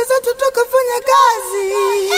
twende zetu tukafanya kazi.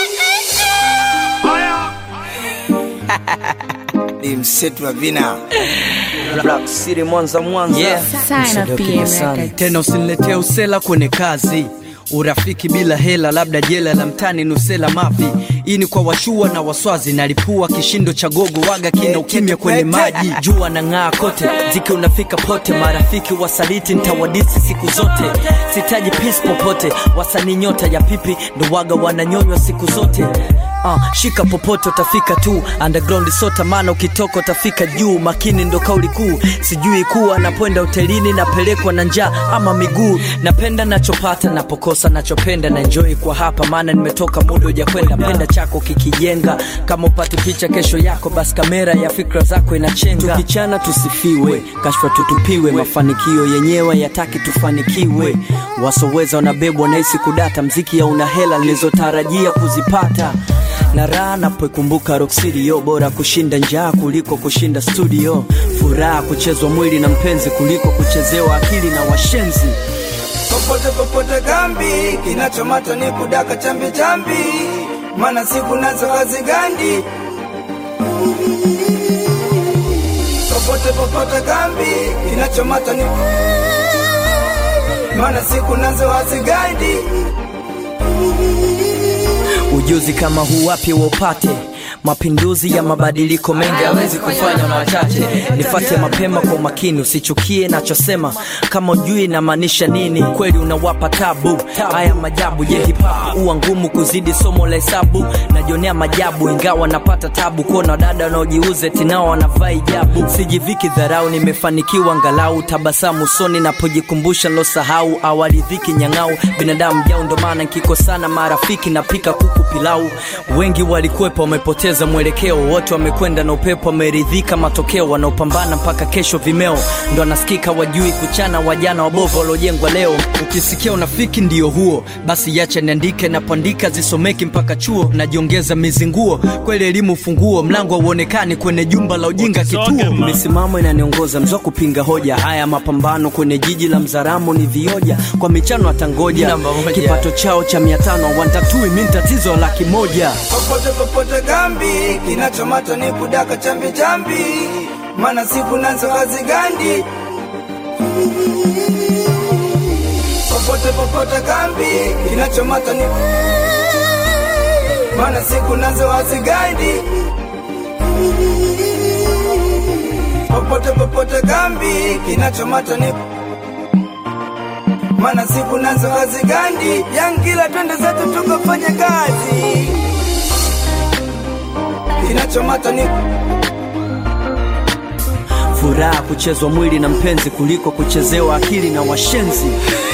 Ni msetu wa vina Black City Mwanza Mwanza Yeah. Sign of PM Records. tena usiniletee usela kwenye kazi urafiki bila hela labda jela la mtani nusela mavi hii ni kwa washua na waswazi nalipua kishindo cha gogo waga kina ukimya kwenye maji jua na ng'aa kote ziki unafika pote marafiki wasaliti ntawadisi siku zote sitaji pis popote wasanii nyota ya pipi ndo waga wananyonywa siku zote Uh, shika popote utafika tu underground sota maana ukitoka utafika juu makini ndo kauli kuu sijui kuwa napoenda hotelini napelekwa na njaa ama miguu napenda nachopata napokosa nachopenda na enjoy kwa hapa maana nimetoka muda ujakwenda penda chako kikijenga kama upate picha kesho yako basi kamera ya fikra zako inachenga tukichana tusifiwe kashfa tutupiwe mafanikio yenyewe yataki tufanikiwe wasoweza wanabebwa nahisi kudata mziki ya una hela nilizotarajia kuzipata na raha napoikumbuka Rock City yo bora kushinda njaa kuliko kushinda studio furaha kuchezwa mwili na mpenzi kuliko kuchezewa akili na washenzi popote popote kambi, kinachomata ni kudaka chambi chambi, maana siku nazo hazigandi. Popote popote kambi, kinachomata ni maana siku nazo hazigandi. ujuzi kama huu wapi waupate mapinduzi ya mabadiliko mengi hawezi kufanya na wachache nifate mapema kwa umakini usichukie nachosema kama ujui inamaanisha nini kweli unawapa tabu haya majabu je hip hop huwa ngumu kuzidi somo la hesabu najionea majabu ingawa napata tabu kuona dada wanaojiuze tinao wanavaa ijabu sijiviki dharau nimefanikiwa angalau tabasamu usoni napojikumbusha losahau awali dhiki nyang'au binadamu jau ndo maana nkikosana marafiki napika kuku pilau wengi walikwepa wamepoteza mwelekeo wote wamekwenda na upepo wameridhika matokeo wanaopambana mpaka kesho vimeo ndo anasikika wajui kuchana wajana wabovu waliojengwa leo ukisikia unafiki ndio huo basi yacha niandike napoandika zisomeki mpaka chuo najiongeza mizinguo kweli elimu funguo mlango hauonekani kwenye jumba la ujinga kituo misimamo inaniongoza mzwa kupinga hoja haya mapambano kwenye jiji la mzaramo ni vioja kwa michano atangoja Namba moja. kipato chao cha mia tano wantatui mi tatizo laki moja popote popote kambi, kinachomata ni kudaka chambi chambi, maana siku nazo hazigandi. Popote popote kambi, kinachomata ni maana siku nazo hazigandi. Popote popote kambi, kinachomata ni maana siku nazo hazigandi. Yangila, twende zetu tukafanya kazi kinachomata ni furaha kuchezwa mwili na mpenzi kuliko kuchezewa akili na washenzi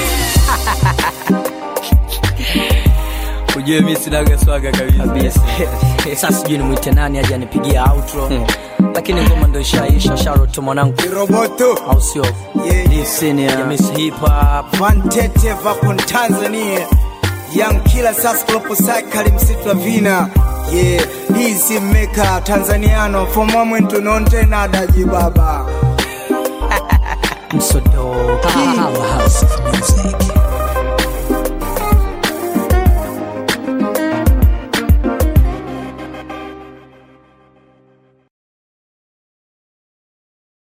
ujue mi sinaga swaga kabisa sasa sijui nimwite nani aje anipigia outro lakini ngoma ndo ishaisha sharoto mwanangu roboto au sio Yeah. lisini ya miss hip hop Vantete Vapon Tanzania Young Killer Sasklopo Cycle msitu wa vina yeah, hizi meka Tanzaniano fomwamwentu nonte nadaji baba